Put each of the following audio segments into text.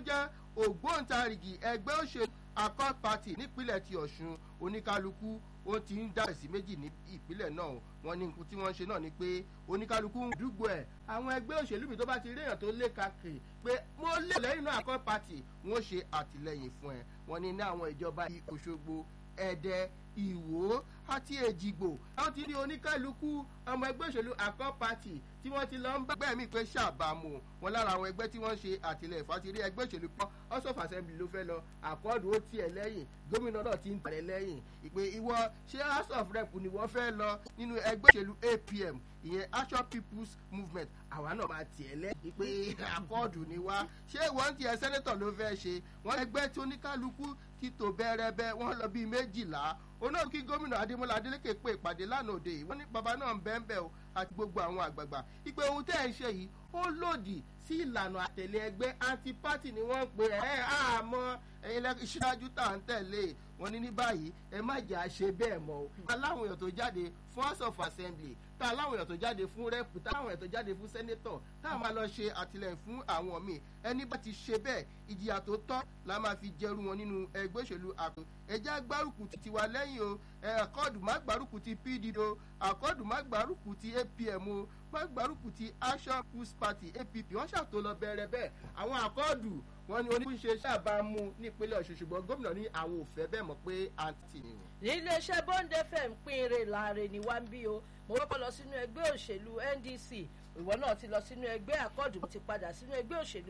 jẹ́ ògbóǹtarìgì ẹgbẹ́ òṣèlú accord party nípínlẹ̀ ti ọ̀ṣun oníkálukú ó ti ń dá sí méjì ní ìpínlẹ̀ náà wọ́n ní nǹkan tí wọ́n ń ṣe náà ni pé oníkálukú ń dúgbò ẹ̀ àwọn ẹgbẹ́ òṣèlú mi tó bá ti rí èèyàn tó lé kakiri pé mo lé lẹ́yìn náà accord party wọ́n ṣe àtìlẹyìn fún ẹ wọ́n ní ní àwọn ìjọba òṣogbo ẹ̀dẹ ìwò àti èjìgbò àwọn ti ní oníkálukú ọmọ ẹgbẹ́ òṣèlú accord party tí wọ́n ti lọ ń bá ẹgbẹ́ mi pé ṣàbàmù wọn lára àwọn ẹgbẹ́ tí wọ́n ṣe àtìlẹyìn fàtìrí ẹgbẹ́ òṣèlú kan house of assembly ló fẹ́ lọ àkọọ́dù ó tiẹ̀ lẹ́yìn gómìnà náà ti ń tẹ̀lé lẹ́yìn ìpè ìwọ ṣé house of rep ni wọ́n fẹ́ lọ nínú ẹgbẹ́ òṣèlú apm ìyẹn action people's movement àwa náà máa tiẹ̀ lẹ́yìn ìpè àkọọ́dù ni wá ṣé wọ́n tiẹ̀ sẹ́nẹ́tọ̀ ló fẹ́ ṣe wọ́n ẹgbẹ́ tí oníkálukú ti tò bẹ́ẹ̀rẹ́bẹ́ wọ́n lọ bíi méjìlá onáà kí gómìnà adémọlá adélékè pé ìpàdé lánàá òde yìí wọ́n ní bàbá náà ń bẹ́ẹ̀ bẹ́ẹ̀ o àti gbogbo àwọn àgbààgbà ìpè ohun tẹ́ ẹ̀ ń ṣe yìí ó lòdì sí ìlànà àtẹ̀lé ẹgbẹ́ anti-party ni wọ́n ń pè ẹ́ àmọ́ ẹ̀yin lẹ́ṣáájú tá à ń tẹ̀lé wọn ní ní báyìí ẹ má jà á ṣe bẹ́ẹ̀ mọ́ o. aláwọn èèyàn tó jáde fún house of assembly tá aláwọn èèyàn tó jáde fún rep tá aláwọn èèyàn tó jáde fún senator tá a máa lọ ṣe àtìlẹyìn fún àwọn míì ẹni bá ti ṣe bẹ́ẹ̀ ìjìyà tó tọ́ la máa fi jẹrú wọn nínú ẹgbẹ́ òṣèlú àpò ẹjẹ́ gbárùkù ti tiwa lẹ́yìn o àkọọ́dù má gbárùkù ti pdp o àkọọ́dù má gbárùkù ti apm o má gbárùkù ti action push party app wọ́n ṣàtò lọ bẹ̀rẹ̀ bẹ́ẹ̀ àwọn àkọọ́dù wọn ni oníṣe ṣàbámu nípínlẹ̀ ọ̀ṣun ṣùgbọ́n gómìnà ní àwọn òfẹ́ bẹ́ẹ̀ mọ̀ pé àǹtí ni. ní iléeṣẹ́ bond fm pín ire láàrin ní wá ń bí o mo kọ́kọ́ lọ sínú ẹgbẹ́ òṣèlú ndc ìwọ náà ti lọ sínú ẹgbẹ́ àkọ́ọ̀dù mo ti padà sínú ẹgbẹ́ òṣèlú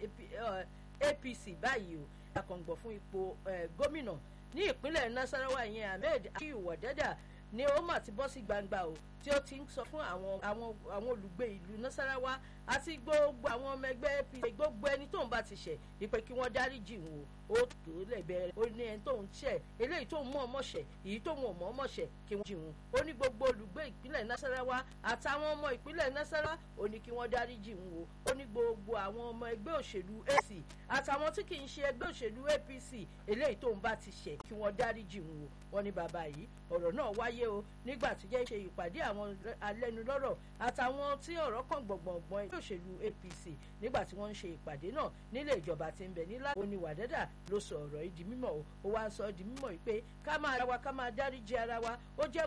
apc báyìí o akọ̀ǹgbọ̀ fún ipò gómìnà ní ìpínlẹ̀ nasarawa yẹn ahmed akiyu wọ̀dẹ́dà ni ó mà ti bọ́ sí gbangba o tí ó ti ń sọ fún àwọn àwọn àwọn olùgbé ìlú nasarawa àti gbogbo àwọn ọmọ ẹgbẹ́ apc gbogbo ẹni tóun bá ti ṣẹ̀ ìpè kí wọ́n dáríjì wọn o ó tó lè bẹ̀rẹ̀ ó ní ẹni tóun ṣẹ̀ eléyìí tóun mọ̀ ọmọ ṣẹ̀ èyí tóun ò mọ̀ ọmọ ṣẹ̀ kí wọ́n jì wọn ó ní gbogbo olùgbé ìpínlẹ̀ nasarawa àtàwọn ọmọ ìpínlẹ̀ nasarawa ó ní kí wọ́n dáríjì wọn o ó ní gbogbo àwọn ọmọ ẹgbẹ́ òṣèlú ac àtàwọn tí kì í ṣe ẹgbẹ́ òṣèlú apc eléyìí tóun bá ti ṣẹ̀ kí wọ́n dáríjì wọn o wọ́n ní bàbá yìí ọ̀rọ̀ náà wáyé o nígbà tí jẹ́ ṣe ìpàdé àwọn alẹ́nulọ́rọ̀ àtàwọn tí ọ̀rọ̀ kan gbọ̀ngbọ̀ngbọ̀n ẹgbẹ́ òṣèlú apc nígbà tí wọ́n ń ṣe ìpàdé náà nílé ìjọba tí ń bẹ nílá òní wàdẹ́dà ló sọ ọ̀rọ̀ yìí di mímọ̀ o ó wá ń sọ di mímọ̀ yìí pé ká máa ra wa ká máa dáríjì ara wa ó jẹ́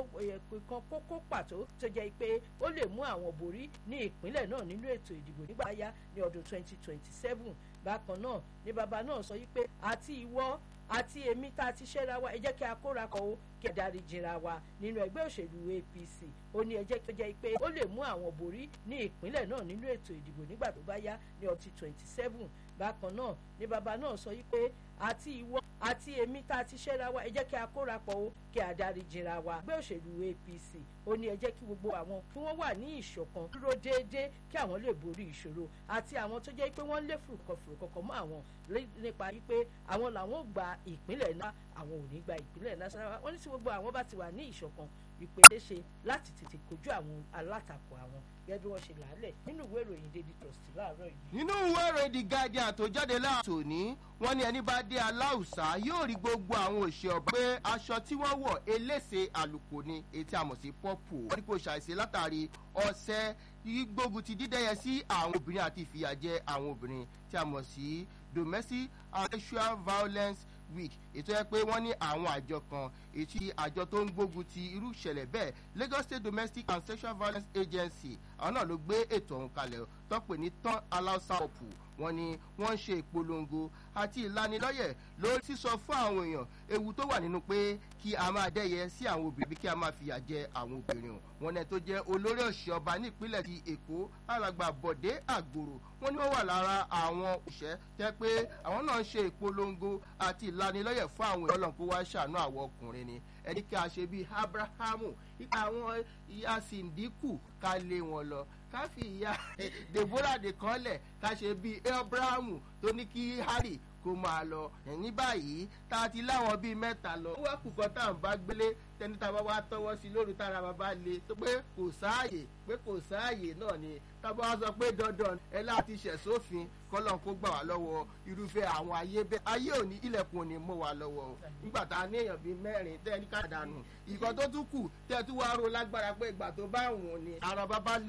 kan kókó pàtó tó jẹ́ pé ó lè mú àwọn borí ní ìpínlẹ̀ náà nínú ètò ìdìbò nígbà yá ní ọdún 2027 bákan náà ni bàbá náà sọ yìí pé àti ìwọ àti èmi tá a ti ṣẹ́ra wa ẹ jẹ́ kí a kóra kọ o kí ẹ darí jìnra wa nínú ẹgbẹ́ òṣèlú apc ó ní ẹ jẹ́ kí ó jẹ́ pé ó lè mú àwọn borí ní ìpínlẹ̀ náà nínú ètò ìdìbò nígbà tó bá yá ní ọtí twenty seven bákan náà ni bàbá náà sọ yìí pé àti ìwọ àti èmi tá a ti ṣẹ́ra wa ẹ jẹ́ kí a kóra pọ̀ o kí a darí jìnra wa ẹgbẹ́ òṣèlú apc ó ní ẹ jẹ́ kí gbogbo àwọn kí wọ́n wà ní ìṣọ̀kan dúró déédéé kí àwọn lè borí ìṣòro àti àwọn tó jẹ́ pé wọ́n lé fùrùkọ̀fùrùkọ̀kọ̀ mọ́ àwọn nípa wípé àwọn làwọn gba ìpínlẹ̀ náà àwọn ò ní gba ìpínlẹ̀ nasarawa wọ́n ní tí gbogbo àwọn bá ti wà ní ìṣọ̀kan ìpè ṣeéṣe láti tètè kojú àwọn alátakò àwọn gẹ́gẹ́ bí wọ́n ṣe làálẹ̀ nínú ìwé ìròyìn daily trust láàárọ̀ yìí. nínú ìwé ìròyìn the guardian tó jáde láàtò ní wọ́n ní ẹni bá dé aláùsá yóò rí gbogbo àwọn òṣè ọ̀bẹ pé aṣọ tí wọ́n wọ̀ elése àlùkò ni etí àmọ̀ sí pọ́pù wọ́n ní kò ṣàìsí látàrí ọ̀sẹ̀ gbógun ti dídẹ́yẹ sí àwọn obìnrin àti ìfìyàjẹ àwọn obìnrin tí a mọ̀ sí domestic and sexual violence week ètò ẹ pé wọ́n ní àwọn àjọ kan ètí àjọ tó ń gbógun ti irú ìṣẹ̀lẹ̀ bẹ́ẹ̀ lagos state domestic and sexual violence agency àwọn náà ló gbé ètò ọ̀hún kalẹ̀ tó pè ní tán aláùsá ọ̀pù wọ́n ní wọ́n ń ṣe ìpolongo àti ìlanilọ́yẹ̀ lórí sísọ fún àwọn èèyàn ewu tó wà nínú pé kí a máa dẹ́yẹ sí àwọn obìnrin bí kí a máa fìyà jẹ àwọn obìnrin o wọn náà tó jẹ́ olórí òṣì ọba nípínlẹ̀ ti èkó alàgbà bọ̀dé àgbòrò wọn ni wọ́n wà lára àwọn òṣẹ́ tẹ́ pé àwọn náà ń ṣe ìpolongo àti ìlanilọ́yẹ̀ fún àwọn èèyàn ọlọ́run kó wá ṣàánú àwọn ọkùnrin ni ẹni kí a ṣe bíi abrahamu ipa àwọn ìyá sìndíkù ká lé wọn lọ ká fi ìyá deborah nìkan lẹ̀ ká ṣe bíi abrahamu tó ní kí harry kó máa lọ ní báyìí tá a ti láwọn bíi mẹ́ta lọ. ó wá kùkọ́ tá à ń bá gbélé tẹni tá a bá wá tọwọ́ sí lóru tára bàbá le tó pé kò sáàyè pé kò sáàyè náà ni tábà wá sọ pé dandan ẹ láti ṣẹ̀ sófin kọ́lọ́n kó gbà wá lọ́wọ́ irúfẹ́ àwọn ayé bẹ́ẹ̀ ayé òní ilẹ̀kùn òní mọ́ wa lọ́wọ́ o nígbà tá a ní èèyàn bíi mẹ́rin tẹ́ ní ká dànù ìkan tó tún kù tẹ́ tún wá ro lágbára pé ìgbà tó bá wùn ni ara bàbá